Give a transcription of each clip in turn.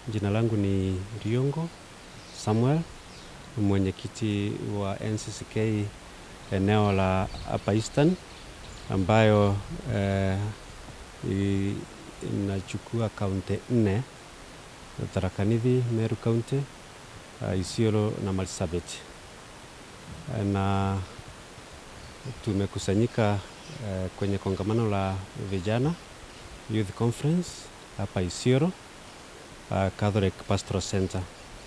Jina langu ni Riongo Samuel, mwenyekiti wa NCCK eneo la Upper Eastern ambayo eh, i- inachukua kaunti nne: Tharaka Nithi, Meru County, uh, Isiolo na Marsabit. Na tumekusanyika eh, kwenye kongamano la vijana Youth Conference hapa Isiolo uh, Catholic Pastoral Center,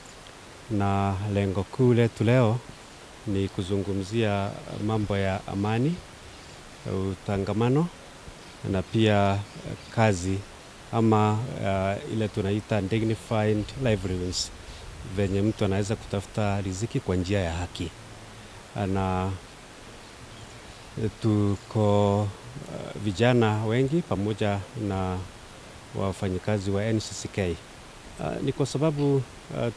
na lengo kuu letu leo ni kuzungumzia mambo ya amani, utangamano na pia eh, kazi ama uh, ile tunaita dignified livelihoods, venye mtu anaweza kutafuta riziki kwa njia ya haki na eh, tuko uh, vijana wengi pamoja na wafanyikazi wa NCCK. Uh, ni kwa sababu uh,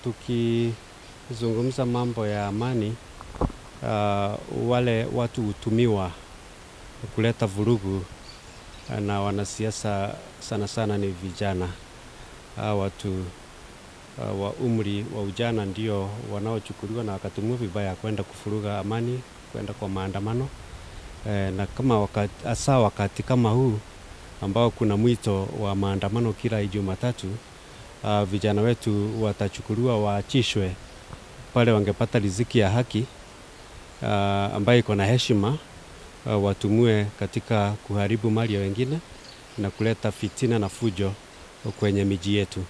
tukizungumza mambo ya amani uh, wale watu hutumiwa kuleta vurugu uh, na wanasiasa sana sana ni vijana. Hawa watu uh, wa umri wa ujana ndio wanaochukuliwa na wakatumiwa vibaya kwenda kufuruga amani, kwenda kwa maandamano eh, na kama wakati, hasa wakati kama huu ambao kuna mwito wa maandamano kila Jumatatu, uh, vijana wetu watachukuliwa waachishwe pale wangepata riziki ya haki uh, ambayo iko na heshima uh, watumue katika kuharibu mali ya wengine na kuleta fitina na fujo kwenye miji yetu.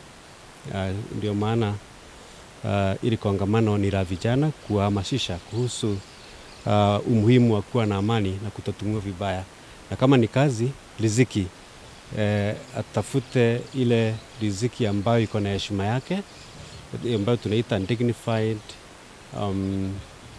Uh, ndio maana uh, ili kongamano ni la vijana kuwahamasisha kuhusu uh, umuhimu wa kuwa na amani na kutotumiwa vibaya, na kama ni kazi riziki eh, atafute ile riziki ambayo iko na heshima yake ambayo tunaita dignified um,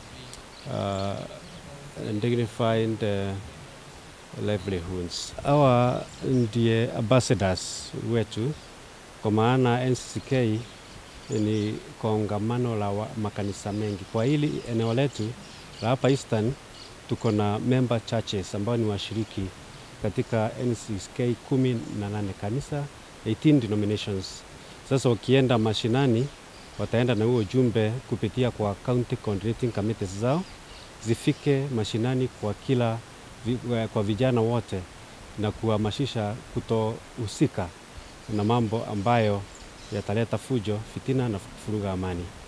uh, dignified uh, livelihoods. Hawa ndiye ambassadors wetu, kwa maana NCCK ni kongamano la wa- makanisa mengi. Kwa hili eneo letu la hapa Eastern tuko na member churches ambao ni washiriki katika NCCK kumi na nane kanisa 18 denominations. Sasa wakienda mashinani wataenda na huo ujumbe kupitia kwa county coordinating committees zao zifike mashinani kwa kila vi- kwa vijana wote na kuhamasisha kutohusika na mambo ambayo yataleta fujo, fitina na kufuruga amani.